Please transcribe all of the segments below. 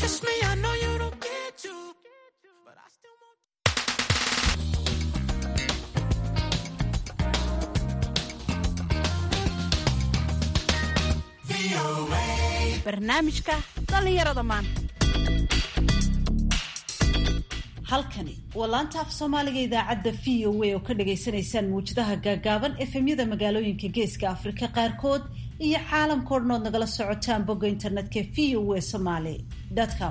Trust me, I know you don't get to. But I still want barnaamijka dhallinyarada maanta halkani waa laanta af soomaaliga idaacadda v o a oo ka dhagaysanaysaan muwjadaha gaagaaban efemyada magaalooyinka geeska afrika qaarkood iyo caalamkao dhan ood nagala socotaan bogga internetka v o a somaly com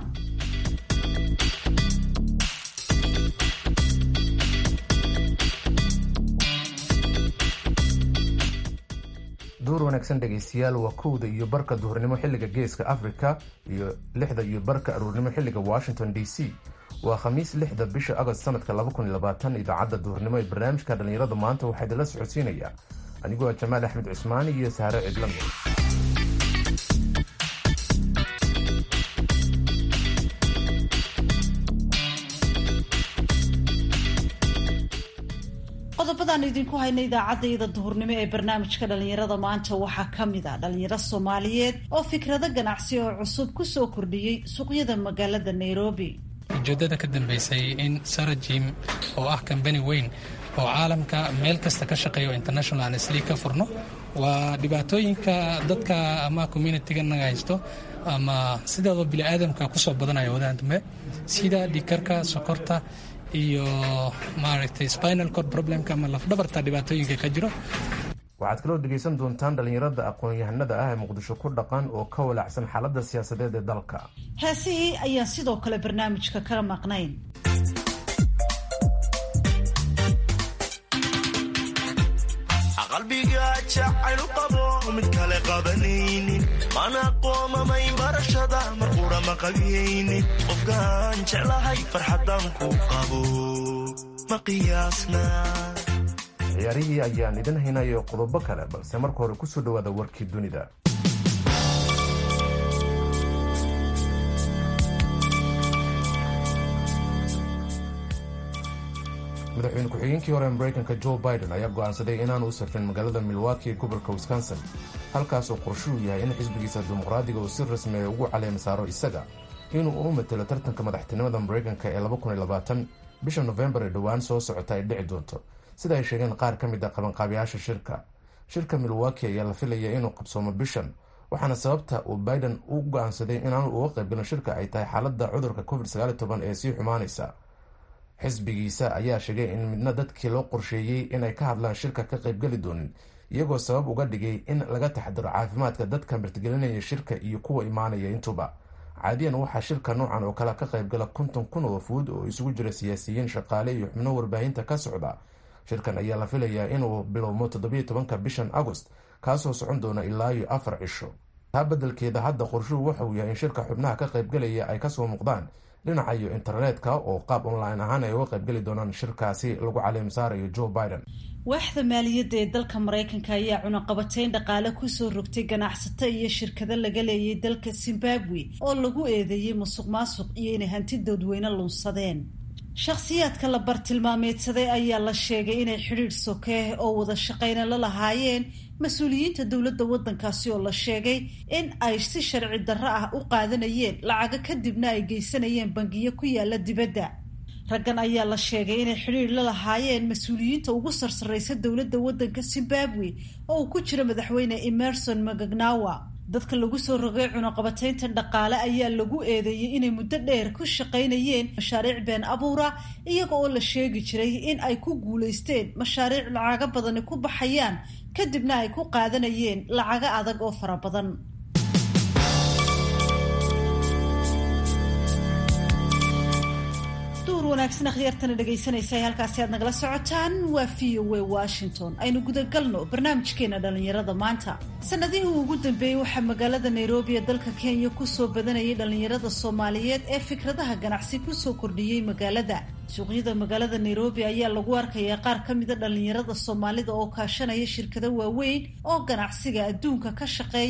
duur wanaagsan dhegaystayaal waa kowda iyo barka duhurnimo xilliga geeska africa iyo lixda iyo barka aruurnimo xilliga washington d c waa khamiis lixda bisha agost sanadka idaacadda duhurnimo ee barnaamijka dhallinyarada maanta waxaa idinla socodsiinaya anigoo ah jamaal axmed cusmaani iyo saare cidlamo qodobadaan idinku hayna idaacaddayada duhurnimo ee barnaamijka dhallinyarada maanta waxaa ka mid ah dhalinyaro soomaaliyeed oo fikrado ganacsi oo cusub ku soo kordhiyey suuqyada magaalada nairobi ujeeddada ka dambeysay in sarajim oo ah kambani weyn oo caalamka meel kasta ka shaqeeya oo international sli ka furno waa dhibaatooyinka dadka ama communitiga naga haysto ama sidaadoo biniaadamka kusoo badanaya wadahan dambe sida dhikarka sokorta iyo maaragtay spinal cord problemka ama lafdhabarta dhibaatooyinka ka jiro waxaad kaloo dhegaysan doontaan dhallinyarada aqoon-yahanada ah ee muqdisho ku dhaqan oo ka walaacsan xaaladda siyaasadeed ee dalka heesihii ayaan sidoo kale barnaamijka kala maqnayn qalbiga jacaylu qabo mid kale qabanaynin mana qoomamayn barashada mar qura ma qabiyaynin qofkaan jeclahay farxadan ku qabo ma qiyaasna ciyaarihii ayaan idin haynayo qodobo kale balse marka hore kusoo dhawaada warkii dunida madaxweyne ku-xigeenkii hore mareykanka joe biden ayaa go'aansaday inaanu u safrin magaalada milwaki ee gobolka wisconsin halkaas oo qorshuu yahay in xisbigiisa dimuqraadiga uu si rasmiya ugu caleema saaro isaga inuu u matelo tartanka madaxtinimada mareykanka ee bisha nofembar ee dhowaan soo socota ay dhici doonto sida ay sheegeen qaar ka mid a qabanqaabiyaasha shirka shirka milwaki ayaa la filaya inuu qabsoomo bishan waxaana sababta uu biden u go-aansaday inaanu uga qaybgalin shirka ay tahay xaaladda cudurka covid ee sii xumaanaysa xisbigiisa ayaa sheegay in midna dadkii loo qorsheeyey inay ka hadlaan shirka ka qaybgeli doonin iyagoo sabab uga dhigay in laga taxdiro caafimaadka dadka martigelinaya shirka iyo kuwa imaanaya intuba caadiyan waxaa shirka noocan oo kale ka qaybgala konton kun oo wafuud oo isugu jira siyaasiyiin shaqaale iyo xubno warbaahinta ka socda shirkan ayaa la filayaa inuu bilowmo toddobiyo tobanka bishan agost kaasoo socon doona ilaa iyo afar cisho taa beddelkeeda hadda qorshuhu waxauu yahay in shirka xubnaha ka qaybgelaya ay kasoo muuqdaan dhinaca iyo internetka oo qaab online ahaan ay uga qaybgeli doonaan shirkaasi lagu caleem saarayo joe biden waaxda maaliyadda ee dalka maraykanka ayaa cunaqabateyn dhaqaale kusoo rogtay ganacsato iyo shirkado laga leeyay dalka zimbabwe oo lagu eedeeyey musuq maasuq iyo inay hanti dadweyne lunsadeen shakhsiyaadka la bartilmaameedsaday ayaa la sheegay inay xidhiidh sokeeh oo wada shaqayna la lahaayeen mas-uuliyiinta dowladda waddankaasi oo la sheegay in ay si sharci darro ah u qaadanayeen lacago kadibna ay geysanayeen bangiyo ku yaala dibadda raggan ayaa la sheegay inay xidhiidh la lahaayeen mas-uuliyiinta ugu sarsarraysa dowladda waddanka zimbabwe oo uu ku jiro madaxweyne emerson magagnawa dadka lagu soo rogay cunaqabateynta dhaqaale ayaa lagu eedeeyey inay muddo dheer ku shaqaynayeen mashaariic been abuura iyaga oo la sheegi jiray in ay ku guulaysteen mashaariic lacago badani ku baxayaan kadibna ay ku qaadanayeen lacago adag oo fara badan wanaagsan akhyaartana dhegaysanaysa halkaasi aad nagala socotaan waa v o a washington aynu gudagalno barnaamijkeena dhallinyarada maanta sanadihii ugu dambeeyey waxaa magaalada nairobi ee dalka kenya kusoo badanayay dhallinyarada soomaaliyeed ee fikradaha ganacsi kusoo kordhiyey magaalada suuqyada magaalada nairobi ayaa lagu arkayaa qaar ka mida dhallinyarada soomaalida oo kaashanaya shirkado waaweyn oo ganacsiga adduunka ka shaqeeya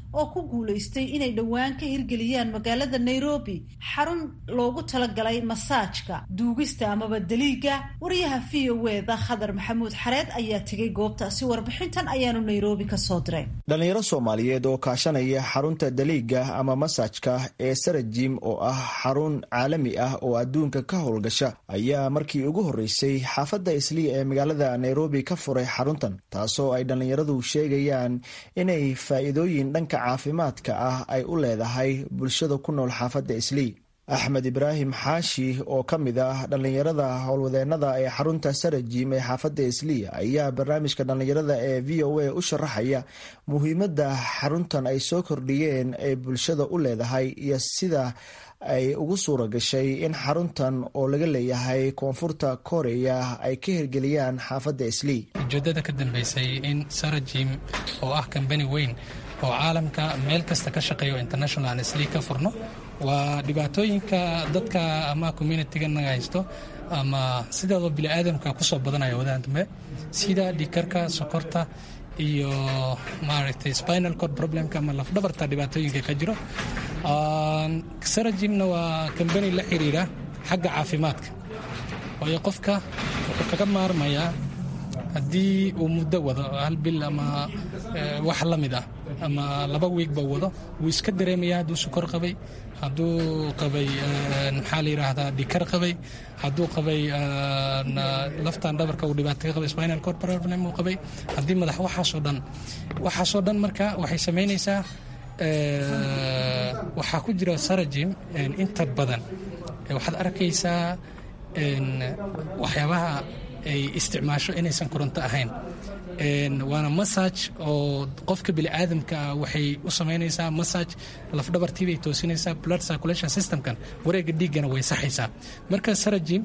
oo ku guulaystay inay dhowaan ka hirgeliyaan magaalada nairobi xarun loogu talagalay masaajka duugista amaba daliiga wariyaha v o eda khadar maxamuud xareed ayaa tegay goobtaasi warbixintan ayaanu nairobi kasoo diray dhalinyaro soomaaliyeed oo kaashanaya xarunta daliiga ama masaajka ee sarajim oo ah xarun caalami ah oo adduunka ka howlgasha ayaa markii ugu horreysay xaafadda isliya ee magaalada nairobi ka furay xaruntan taasoo ay dhallinyaradu sheegayaan inay faa'iidooyin dhanka caafimaadka ah ay u leedahay bulshada ku nool xaafadda islii axmed ibraahim xaashi oo ka mid ah dhallinyarada howlwadeennada ee xarunta sarajim ee xaafadda isliya ayaa barnaamijka dhallinyarada ee v o a u sharaxaya muhiimadda xaruntan ay soo kordhiyeen ee bulshada u leedahay iyo sida ay ugu suura gashay in xaruntan oo laga leeyahay koonfurta koreya ay ka hirgeliyaan xaafadda islii ujeedada ka dambeysay in sarajim oo ah kambani weyn oo caalamka meel kasta ka shaqeeyo international islii ka furno waa dhibaatooyinka dadka ama communitiga naga haysto ama sideedoo biniaadamka kusoo badanaya wadaan dambe sida dhikarka sokorta iyo maaragtay spinal cord problemka ama lafdhabarta dhibaatooyinka ka jiro sarajimna waa kambani la xiriira xagga caafimaadka waayo qofka wuxuu kaga maarmayaa haddii uu muddo wado hal bil ama wax la mid ah ama laba wiigba wado wuu iska dareemaya hadduu sukor qabay hadduu qabay maxaa la yidhaahdaa dhikar qabay hadduu qabay laftan dhabarka uu dhibaato ka qabay spinal cord problem uu qabay haddii madax waxaasoo dhan waxaasoo dhan marka waxay samaynaysaa waxaa ku jira sarajim inta badan waxaad arkaysaa waxyaabaha ay isticmaasho inaysan koronto ahayn waana massage oo qofka biniaadamka waxay u samaynaysaa massage lafdhabartiibay toosinaysaa blood circulation systemkan wareega dhiiggana way saxaysaa marka sarajim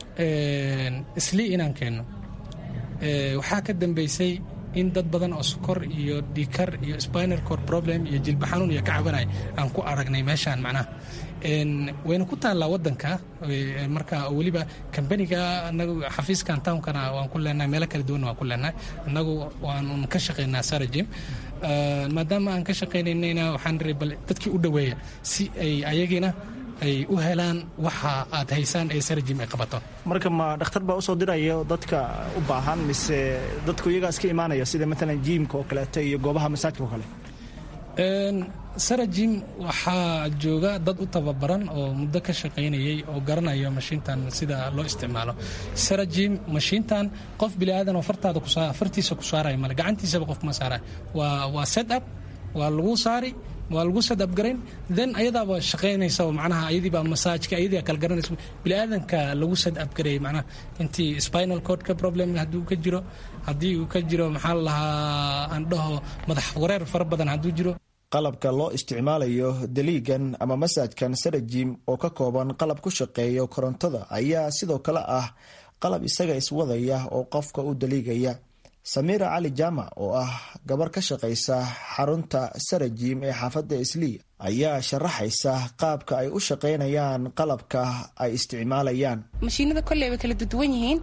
islii inaan keenno waxaa ka dambeysay in dad badan oo sokor iyo dhikar iyo spinal cord problem iyo jilba xanuun iyo ka cabanay aan ku aragnay meeshaan macnaha wayna ku taallaa wadanka marka weliba kambaniga anagu xafiiskan townkana waan ku leenahay meelo kala duwan waan ku leenahay annagu waan ka shaqaynaa sarajim maadaama aan ka shaqaynayna waxaan iri bal dadkii u dhoweeya si ay ayagina ay u helaan waxa aad haysaan ee sarajim ay qabato marka ma dhakhtar baa usoo diraya dadka u baahan mise dadku iyagaas ka imaanaya sida maalan jiimka oo kaleeto iyo goobaha masaajka oo kale sarajim waxaa jooga dad u tababaran oo muddo ka shaqaynayay oo garanayo mashiintan sida loo isticmaalo sarajim mashiintan qof biniaadan oo fartaada fartiisa ku saaraya male gacantiisaba qof kuma saaraya waa waa set up waa lagu saari waa lagu set up garayn then ayadaaba shaqaynaysa macnaha ayadiibaa masaajka ayadii kala garanaysa biniaadanka lagu set up gareeyay macnaha intii spinal cordka problem hadduu ka jiro haddii uu ka jiro maxaa la lahaa aan dhaho madax wareer fara badan hadduu jiro qalabka loo isticmaalayo daliigan ama masaajkan sarajim oo ka kooban qalab ku shaqeeyo korontada ayaa sidoo kale ah qalab isaga iswadaya oo qofka u daliigaya samiira cali jaamac oo ah gabar ka shaqaysa xarunta sarajim ee xaafadda islii ayaa sharaxaysa qaabka ay u shaqaynayaan qalabka ay isticmaalayaan mashiinada kolley way kala duduwan yihiin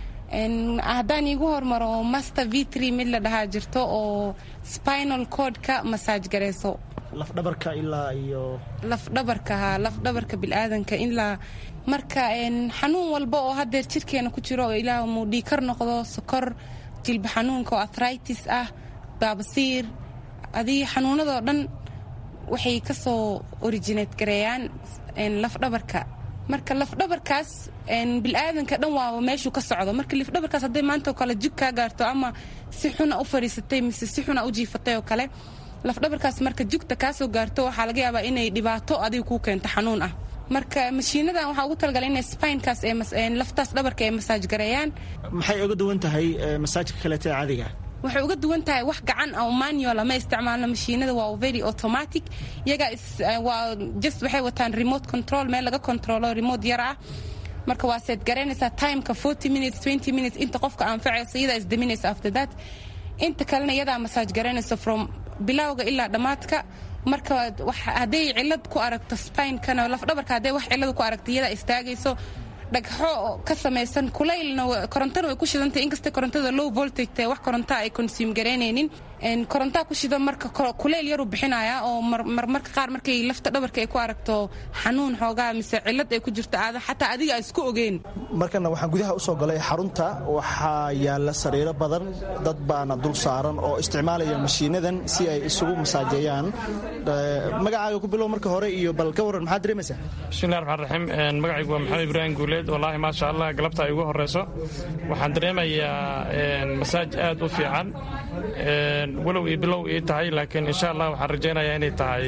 haddaan iigu hormaro master v tr mid la dhahaa jirto oo spinal cordka masaaj gareyso lafdhabarka ilaa iyo lafdhabarka ha lafdhabarka bilaadanka ilaa marka xanuun walba oo hadeer jirkeena ku jiro oo ilaa muu dhiikar noqdo sokor jilba xanuunka oo athritis ah baabasiir adii xanuunadoo dhan waxay kasoo originate gareeyaan lafdhabarka marka lafdhabarkaas bilaadanka dhan waaba meeshuu ka socdo marka lafdhabarkaas hadday maantaoo kale jig kaa gaarto ama si xuna u fadhiisatay mise si xuna u jiifatay oo kale lafdhabarkaas marka jugta kaasoo gaarto waxaa laga yaabaa inay dhibaato adiga kuu keento xanuun ah marka mashiinadan waxaa ugu talagalay inay spinekaas laftaas dhabarka ay masaaj gareeyaan maxay uga duwan tahay masaajka kaleeta caadiga waxay uga duwan tahay wax gacan oo manual ma isticmaalno mashiinada waa very automatic iyaga waa just waxay wataan remote control meel laga controlo remote yar ah marka waa seed garaynaysaa timeka forty minutes twenty minutes inta qofka anfacayso iyadaa isdaminaysa after that inta kalena iyadaa masaaj garaynaysa from bilowga ilaa dhammaadka marka hadday cilad ku aragto spinekana lafdhabarka hadday wax cilada ku aragto iyadaa istaagayso dhagxo ka samaysan kulaylna korontana way ku shidantay inkasta korontada low voltage tahay wax korontaa ay consume garaynaynin korontaa ku shidan marka kulayl yaruu bixinayaa oo marmarka qaar markay lafta dhabarka ay ku aragto xanuun xoogaa mise cillad ay ku jirto aada xataa adiga aan isku ogeyn markana waxaan gudaha u soo galay xarunta waxaa yaalla sariiro badan dad baana dul saaran oo isticmaalaya mashiinadan si ay isugu masaajeeyaan magacaaga ku bilow marka hore iyo bal ka warran maxaad dareemaysaa bismillahi raxmaan raxiim magacaygu waa maxamed ibraahim guuleed wallaahi maasha allah galabta ay ugu horreyso waxaan dareemayaa masaaj aad u fiican walow iyo bilow ii tahay laakiin insha allah waxaan rajaynayaa inay tahay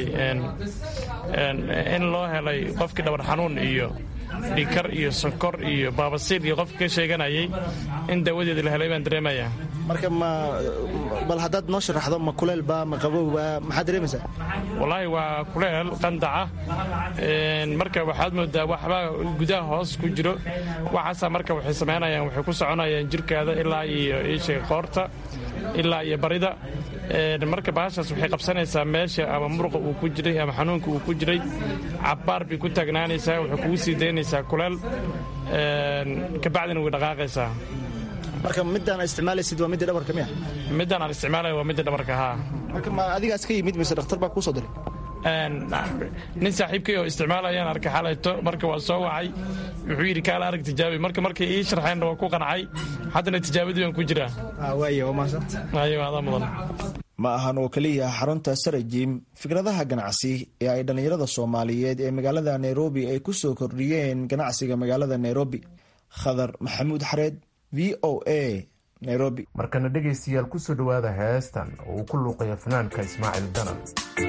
in loo helay qofkii dhabar xanuun iyo dhikar iyo sonkor iyo baabasiir iyo qofka ka sheeganayay in daawadeeda la helay baan dareemayaa marka ma bal haddaad noo sharaxdo ma kuleelba ma qabowba maxaad dareemaysaa wallaahi waa kuleel qandaca marka waxaad moodaa waxba gudaha hoos ku jiro waxaasaa marka waxay samaynayaan waxay ku soconayaan jirkaada ilaa iyo iisheega qoorta ilaa iyo barida marka bahashaas waxay qabsanaysaa meesha ama muruqa uu ku jiray ama xanuunka uu ku jiray cabbaar bay ku taagnaanaysaa waxay kugu sii daynaysaa kuleel kabacdina way dhaqaaqaysaa marka midaan isticmaalaysid waa midda dhabarka miya midaan aan isticmaalaya waa midda dhabarka haa marka ma adigaas ka yimid mise dhakhtar baa kuu soo diray nin saaxiibkay oo isticmaalayaan arkay xalayto marka waa soo wacay wuxuu yidhi kaala arag tijaabi marka markay ii sharxeenna waa ku qancay haddana tijaabadii baan ku jiraa waaya waa mahadsanta ayo adaa mudan ma ahan oo keliya xarunta sarajim fikradaha ganacsi ee ay dhallinyarada soomaaliyeed ee magaalada nairobi ay ku soo kordhiyeen ganacsiga magaalada nairobi khadar maxamuud xareed v o a nairobi markana dhegaystayaal ku soo dhowaada heestan oo uu ku luuqayo fanaanka ismaaciil danan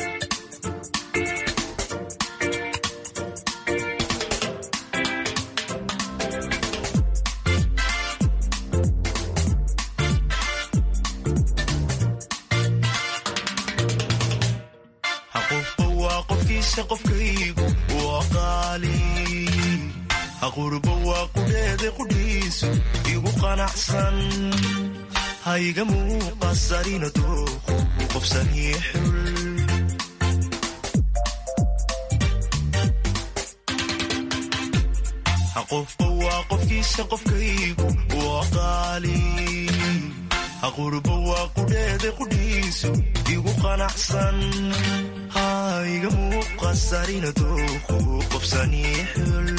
qofkaygu waa qaali aqurba waa qudheeda qudhiisu igu qanacsan hayga muuqasarina dooqu u qofsanii xul qofba waa qofkiisa qofkaygu waa qaali aqurba waa qudheeda qudhiisu igu qanacsan hayga muuqasarina dooqu qofsanii xul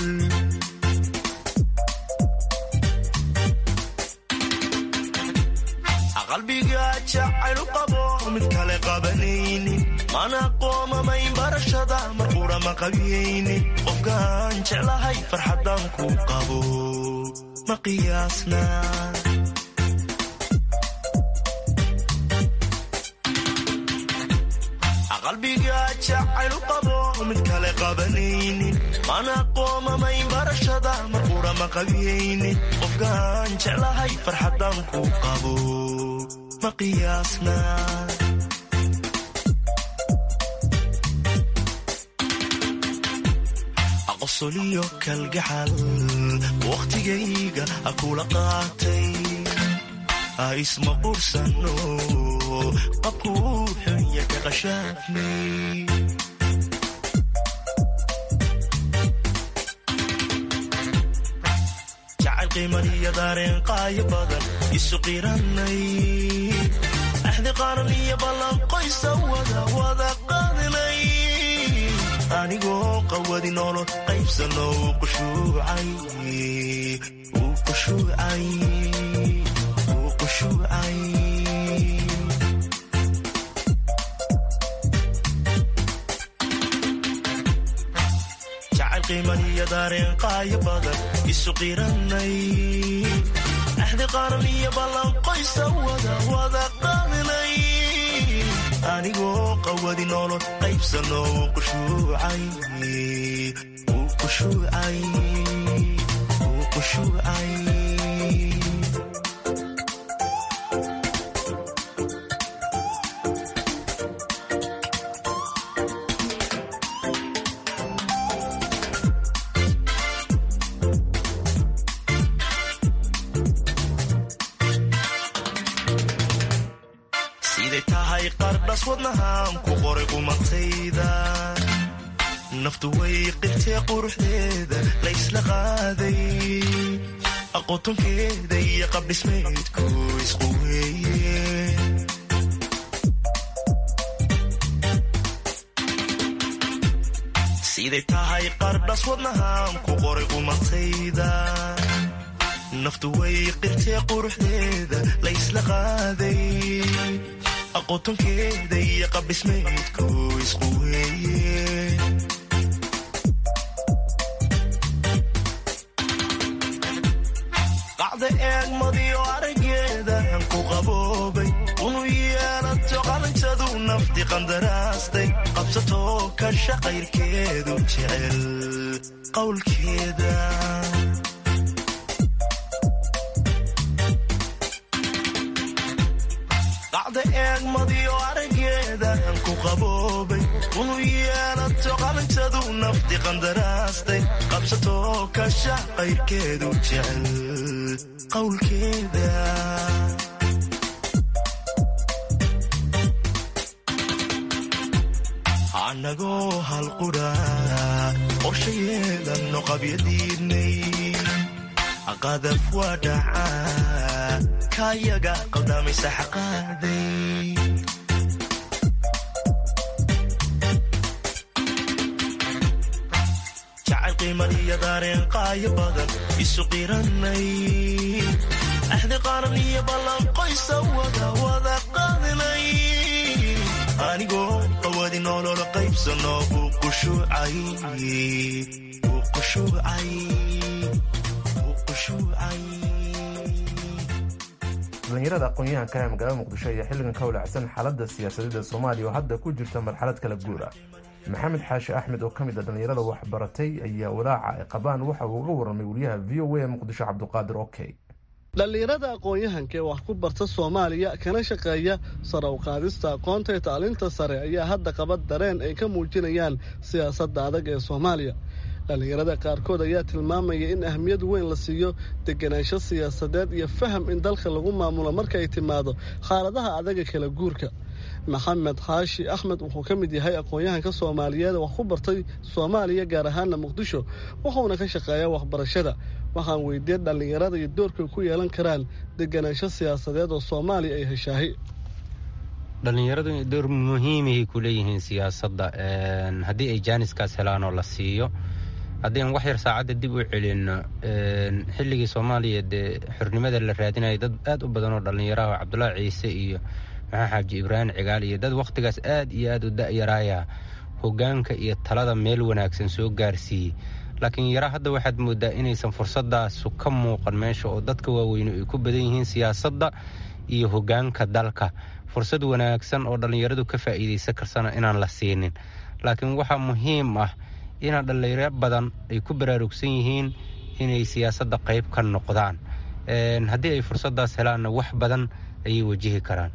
qalbiga jacaylu qabo mid kale qabanaynin mana qoomamayn barashada marqura ma qabiyaynin qofkaan jeclahay farxadan ku qabo ma qiyaasna qalbiga jacaylu qabo mid kale qabanaynin mana qoomamayn barashada marqura ma qabiyaynin qofkaan jeclahay farxadan ku qabo ma qiyaasna aqosoliyo kalgacal wakhtigayga akula qaatay isma qursano qabkuu xunya ka qashaafnay jacayl qiimaniyo daareen qaayo badan isu qiranay axdi qaaran iyo ballanqoysa wada wada qaadinay anigoo qawadi noolo qaybsano uu qushuucay uu qushuucay uu qushuucay jacayl qiimaniyo daareen qaayo badan isu qiranay axdi qaaran iyo ballanqoysa wada wada qaadinay anigoo qawadi noolo qaybsano uu qushuucay uu qushuucay uu qushuucay siday tahay qardhas wadnahaan ku qoray qumatayda naftu way qirtee quruxdeeda la ysla qaaday aqoontonkeeda iyo qabdhismeedku isqu weeye siday tahay qardhas wadnahaan ku qoray qumatayda naftu way qirtee quruxdeeda la ysla qaaday aqoontonkeeda iyo qabdhismeedku isqu weeye qacda eegmadiyo arageedan ku qaboobay unu yeelato qalanjadu nafti qandaraastay qabsatoo kasha qayrkeedu jecel qowlkeeda qacda eegmadiyo arageedan ku qaboobay unu yeelato qalanjadu nafti qandaraastay qabsatoo kasha qayrkeedu jecel qowlkeeda annagoo halqudha qorsha yeelanno qabyadiidnay qadaf waa dhacaa kaayaga qaldamaysa xaqaaday jacayl qiimadiyo daareen qaayo badan isu qiranay axdi qaran iyo ballan qoysa wada wada qaadinay anigoo qawadi nolol qaybsano buu qushuucay buu qushuucay buu qushuucay dhallinyarada aqoon-yahanka ee magaalada muqdisho ayaa xilligan ka walacsan xaaladda siyaasadeeda soomaaliya oo hadda ku jirta marxalad kala guura maxamed xaashi axmed oo ka mid a dhallinyarada waxbaratay ayaa walaaca ay qabaan waxa uu uga warramay wariyaha v o a ee muqdisho cabduqaadir okey dhallinyarada aqoon-yahanka ee wax ku barta soomaaliya kana shaqeeya sare u qaadista aqoonta ee tacliinta sare ayaa hadda qaba dareen ay ka muujinayaan siyaasadda adag ee soomaaliya dhallinyarada qaarkood ayaa tilmaamaya in ahmiyad weyn la siiyo deganaansho siyaasadeed iyo faham in dalka lagu maamulo marka ay timaado xaaladaha adaga kala guurka maxamed xaashi axmed wuxuu ka mid yahay aqoon-yahanka soomaaliyeed wax ku bartay soomaaliya gaar ahaana muqdisho wuxuuna ka shaqeeyaa waxbarashada waxaan weydiiyey dhallinyarada iyo doorkay ku yeelan karaan deganaansho siyaasadeed oo soomaaliya ay heshaahay dhallinyaradu door muhiimahay ku leeyihiin siyaasadda haddii ay jaaniskaas helaan oo la siiyo haddii aan wax yar saacadda dib u celinno xilligii soomaaliya dee xornimada la raadinaya dad aad u badan oo dhallinyaraha oo cabdulaahi ciise iyo maxaa xaaji ibraahim cigaal iyo dad wakhtigaas aad iyo aad u da'yaraaya hoggaanka iyo talada meel wanaagsan soo gaarsiiyey laakiin yara hadda waxaad moodaa inaysan fursadaasu ka muuqan meesha oo dadka waaweyne ay ku badan yihiin siyaasadda iyo hoggaanka dalka fursad wanaagsan oo dhallinyaradu ka faa'iidaysan karsana inaan la siinin laakiin waxaa muhiim ah inaa dhallinyaro badan ay ku baraarugsan yihiin inay siyaasadda qayb ka noqdaan haddii ay fursaddaas helaanna wax badan ayay wajihi karaan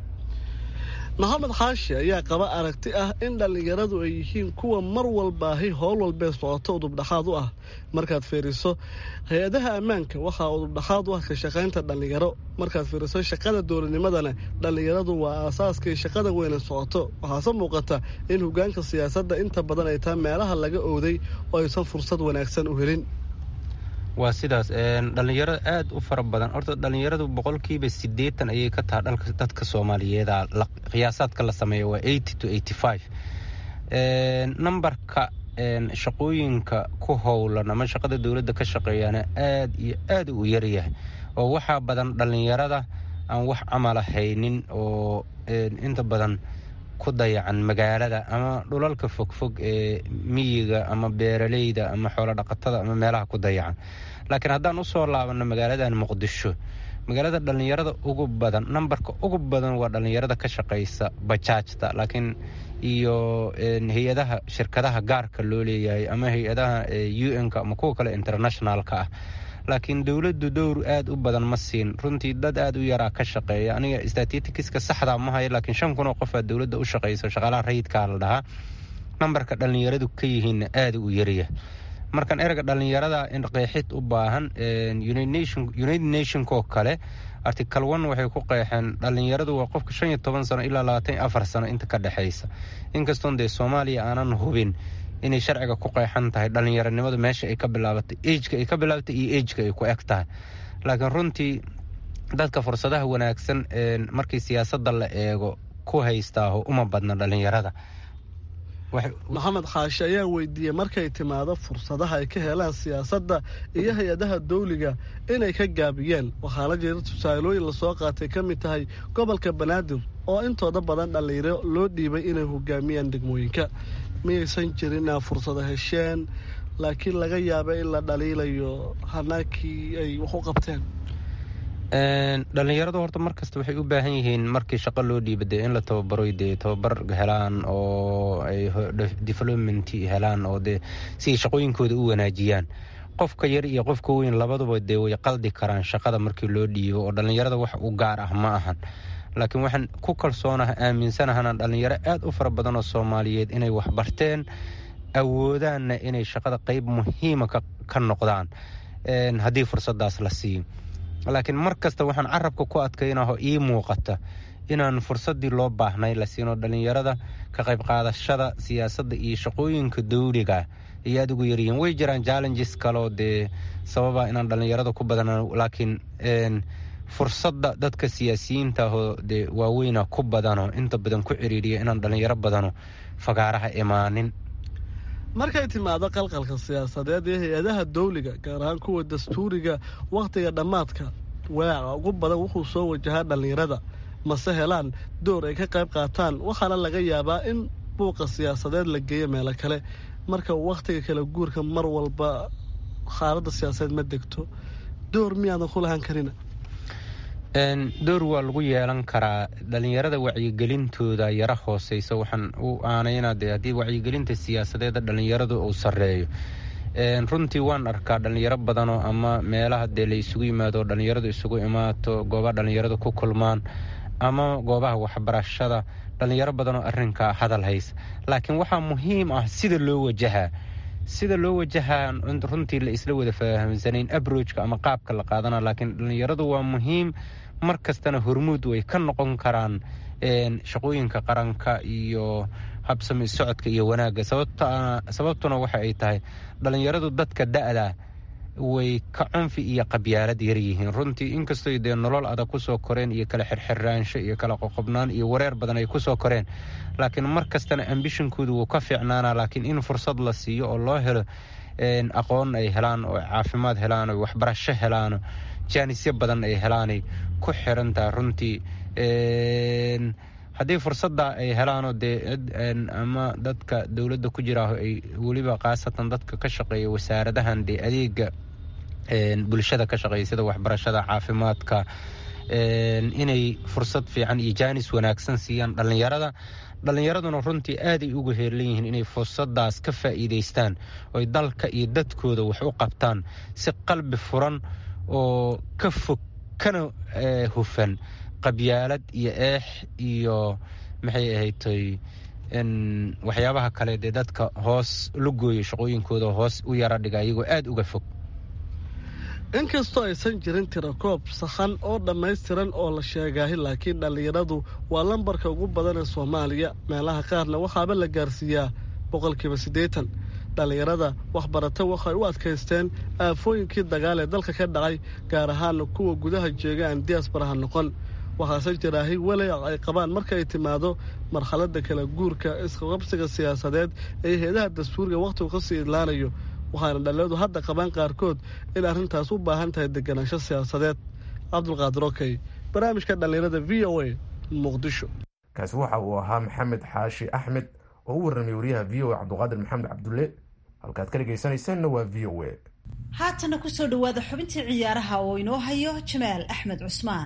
maxamed xaashi ayaa qaba aragti ah in dhallinyaradu ay yihiin kuwa mar walbaahi howl walbee socoto udubdhaxaad u ah markaad fiiriso hay-adaha ammaanka waxaa udubdhaxaad u ah ka shaqaynta dhallinyaro markaad fiiriso shaqada dowladnimadana dhallinyaradu waa aasaaskay shaqada weyna socoto waxaase muuqata in hoggaanka siyaasadda inta badan ay tahay meelaha laga ooday oo aysan fursad wanaagsan u helin waa sidaas dhallinyarada aad u fara badan horta dhallinyaradu boqolkiiba siddeetan ayay ka taha dhalka dadka soomaaliyeeda qiyaasaadka la sameeya waa eighty to eighty five nambarka shaqooyinka ku howlan ama shaqada dowladda ka shaqeeyaana aad iyo aad u yaryahay oo waxaa badan dhallinyarada aan wax camala haynin oo inta badan ku dayacan magaalada ama dhulalka fogfog ee miyiga ama beeraleyda ama xoolo dhaqatada ama meelaha ku dayacan laakiin haddaan usoo laabanno magaaladan muqdisho magaalada dhallinyarada ugu badan nambarka ugu badan waa dhallinyarada ka shaqaysa bajaajta laakiin iyo hay-adaha shirkadaha gaarka loo leeyahay ama hay-adaha u n-ka ama kuwa kale internationalka ah laakiin dowladdu dowr aad u badan ma siin runtii dad aad u yaraa ka shaqeeya aniga statitikiska saxda ma hayo laakiin shan kun oo qofaa dowladda u shaqaysa shaqaalaha rayidkaa la dhahaa nambarka dhallinyaradu ka yihiinna aada u yarya markaan ereyga dhallinyarada in qeexid u baahan united nationkoo kale article one waxay ku qeexeen dhallinyaradu waa qofka shan iyo toban sano ilaa labaatan iyo afar sano inta ka dhexaysa inkastoon dee soomaaliya aanan hubin inay sharciga ku qeexan tahay dhallinyaronimadu meesha ay ka bilaabatay ejka ay ka bilaabatay iyo ejka ay ku eg tahay laakiin runtii dadka fursadaha wanaagsan markii siyaasadda la eego ku haystaaho uma badna dhallinyarada maxamed xaashi ayaa weydiiyey markay timaado fursadaha ay ka helaan siyaasadda iyo hay-adaha dawliga inay ka gaabiyeen waxaana jira tusaalooyin lasoo qaatay ka mid tahay gobolka banaadir oo intooda badan dhallinyaro loo dhiibay inay hogaamiyaan degmooyinka miyaysan jirin inaa fursado hesheen laakiin laga yaaba in la dhaliilayo hanaakii ay wax u qabteen dhallinyaradu horta mar kasta waxay u baahan yihiin markii shaqo loo dhiiba dee in la tababaro dee tababar helaan oo ay development helaan oo dee si ay shaqooyinkooda u wanaajiyaan qofka yar iyo qofka weyn labaduba dee way qaldi karaan shaqada markii loo dhiibo oo dhallinyarada wax u gaar ah ma ahan laakiin waxaan ku kalsoonaha aaminsanahana dhallinyaro aad u fara badan oo soomaaliyeed inay waxbarteen awoodaanna inay shaqada qeyb muhiima ka noqdaan haddii fursadaas la siiyo laakiin mar kasta waxaan carabka ku adkaynaho ii muuqata inaan fursadii loo baahnay la siino dhallinyarada ka qayb qaadashada siyaasadda iyo shaqooyinka dawliga ay aada ugu yaryihiin way jiraan challenges kaleo dee sababa inaan dhallinyarada ku badan laakiin fursadda dadka siyaasiyiinta ahoo dee waaweyna ku badano inta badan ku ciriiriya inaan dhallinyaro badano fagaaraha imaanin markay timaado qalqalka siyaasadeed ee hay-adaha dawliga gaar ahaan kuwa dastuuriga wakhtiga dhammaadka waaca ugu badan wuxuu soo wajahaa dhallinyarada mase helaan door ay ka qayb qaataan waxaana laga yaabaa in buuqa siyaasadeed la geeyo meelo kale marka wakhtiga kala guurka mar walba xaaladda siyaasadeed ma degto door miyaadan ku lahaan karina door waa lagu yeelan karaa dhallinyarada wacyigelintooda yara hooseysa waxaan u aanayna de haddii wacyigelinta siyaasadeeda dhallinyaradu uu sareeyo runtii waan arkaa dhallinyaro badanoo ama meelaha dee la isugu yimaado dhallinyaradu isugu imaato goobaha dhallinyaradu ku kulmaan ama goobaha waxbarashada dhallinyaro badanoo arinkaa hadal haysa laakiin waxaa muhiim ah sida loo wajahaa sida loo wajahaa runtii la isla wada fahamsanayn abrojka ama qaabka la qaadana laakiin dhallinyaradu waa muhiim mar kastana hormuud way ka noqon karaan shaqooyinka qaranka iyo habsami socodka iyo wanaagga sababtuna waxa ay tahay dhallinyaradu dadka da-da way ka cunfi iyo qabyaalad yaryihiin runtii inkastoo dee nolol adag kusoo koreen iyo kala xirxiraansho iyo kala qoqobnaan iyo wareer badan ay kusoo koreen laakiin mar kastana ambishonkooda wuu ka fiicnaana laakiin in fursad la siiyo oo loo helo aqoon ay helaan oo caafimaad helaan oo waxbarasho helaano jaanisyo badan ay helaanay ku xirantaha runtii haddii fursadda ay helaanoo dee ama dadka dowladda ku jiraaho ay weliba khaasatan dadka ka shaqeeya wasaaradahan dee adeega bulshada ka shaqeeya sida waxbarashada caafimaadka inay fursad fiican iyo jaanis wanaagsan siiyaan dhallinyarada dhallinyaraduna runtii aaday ugu heelan yihiin inay fursadaas ka faa'iidaystaan oy dalka iyo dadkooda wax u qabtaan si qalbi furan oo ka fog kana hufan qabyaalad iyo eex iyo maxay ahaytoy waxyaabaha kale dee dadka hoos la gooyo shaqooyinkooda hoos u yara dhiga iyagoo aada uga fog inkastoo aysan jirin tirakoob sahan oo dhammaystiran oo la sheegaahi laakiin dhallinyaradu waa lambarka ugu badan ee soomaaliya meelaha qaarna waxaaba la gaarsiiyaa boqolkiiba siddeetan dhallinyarada waxbarata waxay u adkaysteen aafooyinkii dagaal ee dalka ka dhacay gaar ahaana kuwa gudaha jeega aan diyaasbaraha noqon waxaase jiraahi walayac ay qabaan marka ay timaado marxaladda kala guurka isqaqabsiga siyaasadeed ee hay-adaha dastuuriga wakhtigu ka sii idlaanayo waxaana dhallinyaradu hadda qabaan qaarkood in arrintaas u baahan tahay deganaansho siyaasadeed cabdulqaadir okey barnaamijka dhallinyarada v o a muqdisho kaasi waxa uu ahaa maxamed xaashi axmed oo u warramay wariyaha v o a cabdulqaadir maxamed cabdulle halkaad ka dhegaysanaysaanna waa v o a haatana kusoo dhowaada xubintii ciyaaraha oo inoo hayo jamaal axmed cusmaan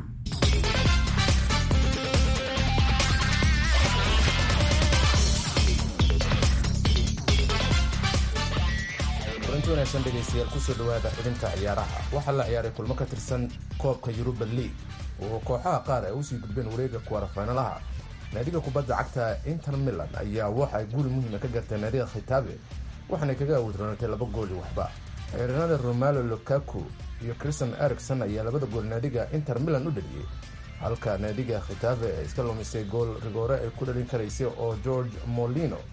kulanti wanaagsan dhegaystayaal kusoo dhowaada xubinta ciyaaraha waxaa la ciyaaray kulmo ka tirsan koobka yuruba league oo kooxaha qaar ay usii gudbeen wareega kuwarafaynalaha naadiga kubadda cagta inter milan ayaa waxay guul muhiima ka gartay naadiga khitaabe waxaanay kaga awodroonatay laba gooli waxba ciidanada romalo lukaku iyo christian ericson ayaa labada gool naadiga inter milan u dhaliyey halka naadiga khitaabe ay iska lumisay gool rigoore ay ku dhalin karaysay oo george molino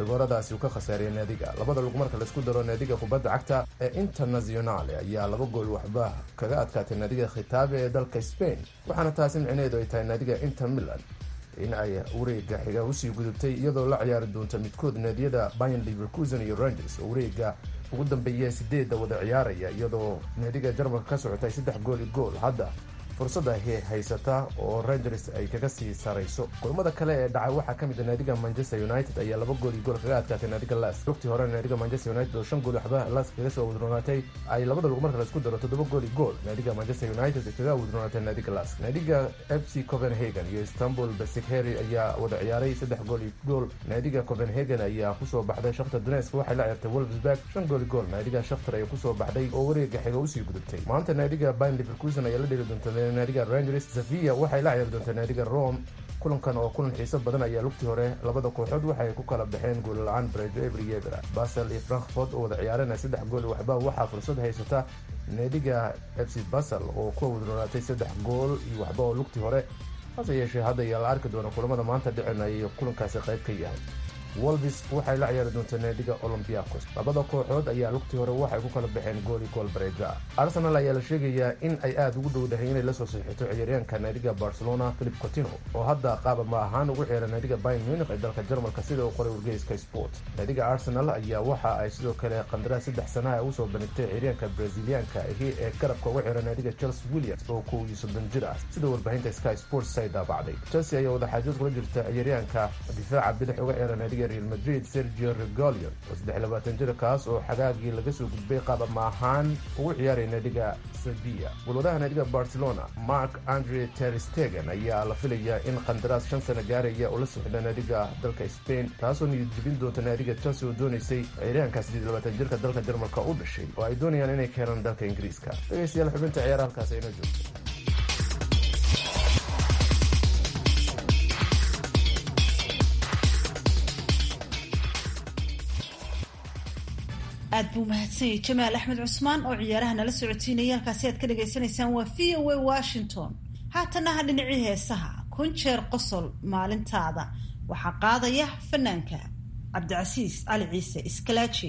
rigooradaasi uu ka khasaariyay naadiga labada lug marka laisku daro naadiga kubadda cagta ee internationale ayaa laba gool waxba kaga adkaatay naadiga khitaabe ee dalka spain waxaana taasi micneheedu ay tahay naadiga inter milan in ay wareega xiga usii gudubtay iyadoo la ciyaari doonta midkood naadiyada bayan liverkusen iyo rangers oo wareega ugu dambeeya sideedda wada ciyaaraya iyadoo naadiga jarmalka ka socotay saddex gool i gool hadda fursadda haysata oo rangers ay kaga sii sarayso kulmada kale ee dhacay waxaa ka mid a naadiga manchester united ayaa laba gool iyo gool kaga adkaatay naadiga las lugtii hore naadiga manchester united oo shan gool waxba las kaga soo wadroonaatay ay labada lug marka laisku daro toddoba gool iyo gool naadiga manchester united ay kaga wadroonaatay naadiga las naadiga f c copenhagen iyo istanbul basikheri ayaa wada ciyaaray saddex gool iyo gool naadiga copenhagen ayaa kusoo baxday shakhtar donetsk waxay la ciyaartay wolfsburg shan gool iyo gool naadiga shakhtar ayaa kusoo baxday oo wareega xiga usii gudubtay maanta naadiga bayn liverkusen ayaa la dheli doonta naadiga rangers sevilla waxay la ciyaari doontaa naadiga rome kulankan oo kulan xiiso badan ayaa lugtii hore labada kooxood waxay ku kala baxeen gool la-aan brejo ebriyebra basel iyo frankfort oo wada ciyaarana saddex gool waxba waxaa fursad haysata naadiga f c basel oo ku wadroonaatay saddex gool iyo waxba oo lugtii hore hase yeeshee hadda ayaa la arki doona kulamada maanta dhicinaya kulankaasi qayb ka yahay wolvis waxay la ciyaari doontaa naadiga olombiakos labada kooxood ayaa lugtii hore waxay ku kala baxeen gool iyo gool bareeja arsenal ayaa la sheegayaa in ay aada ugu dhowdahay inay lasoo saxiixato ciyaaryaanka naadiga barcelona philip cotino oo hadda qaaba ma ahaan ugu ciyaara naadiga bayn munich ee dalka jarmalka sida uu qoray wargeyska sport naadiga arsenal ayaa waxa ay sidoo kale qandaraas saddex sanaha usoo bandhigtay ciyaaryaanka braziliyaanka ahi ee garabka uga ciyaara naadiga chelsea williams oo kow iyo soddon jir ah sida warbaahinta sky sports ay daabacday chelsea ayaa wadaxaajood kula jirta ciyaaryaanka difaaca bidix uga ciyaara naadiga real madrid sergio regolion oo saddex labaatan jir kaas oo xagaagii laga soo gudbay qaab ama ahaan ugu ciyaaraya naadiga sevilla golwadaha naadiga barcelona mark andre terstegen ayaa la filayaa in qandaraas shan sano gaaraya oo la socda naadiga dalka spain taasoo niyad jebin doonta naadiga chelsea oo doonaysay ciyaaryahanka siddeed labaatan jirka dalka jarmalka u dhashay oo ay doonayaan inay keenaan dalka ingiriiska dhegeystayaal xubinta ciyaara halkaas ayna joogto aad buu mahadsanyay jamaal axmed cusmaan oo ciyaaraha nala socotiinaya halkaasi aad ka dhagaysanaysaan waa v o a washington haatanaha dhinacii heesaha kun jeer qosol maalintaada waxaa qaadaya fanaanka cabdicasiis cali ciise iskalaaji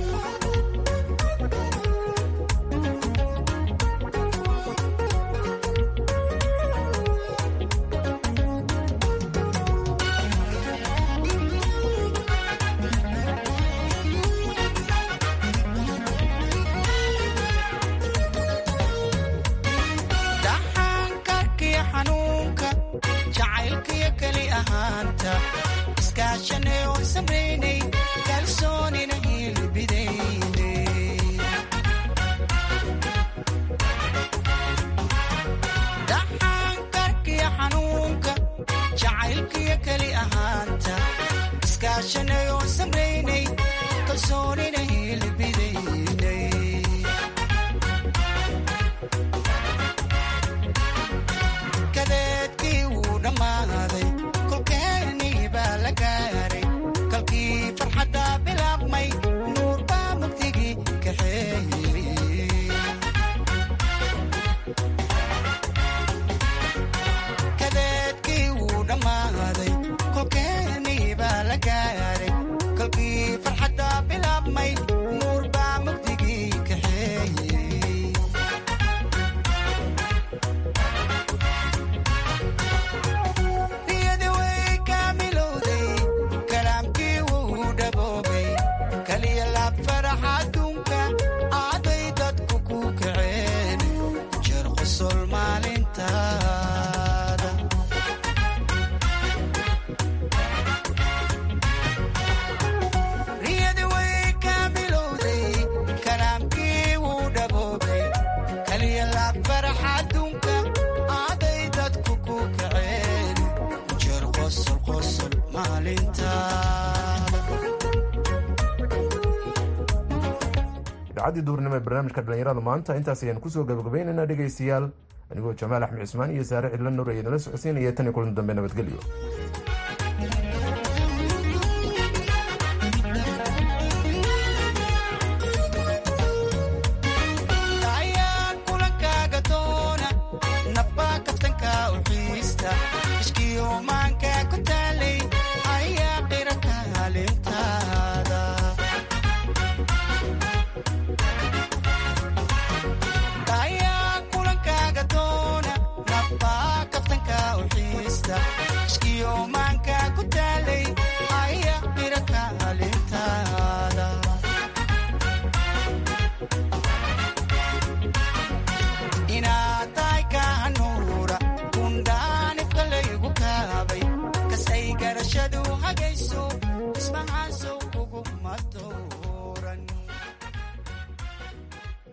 idaacadii duurnimo ee barnaamijka dhallinyarada maanta intaas ayaan kusoo gabagabaynaynaa dhegaystayaal anigoo jamaal axmed cismaan iyo saare cidla nur ayadinla socodsiinaya tan iyo kulan dambe nabadgelyo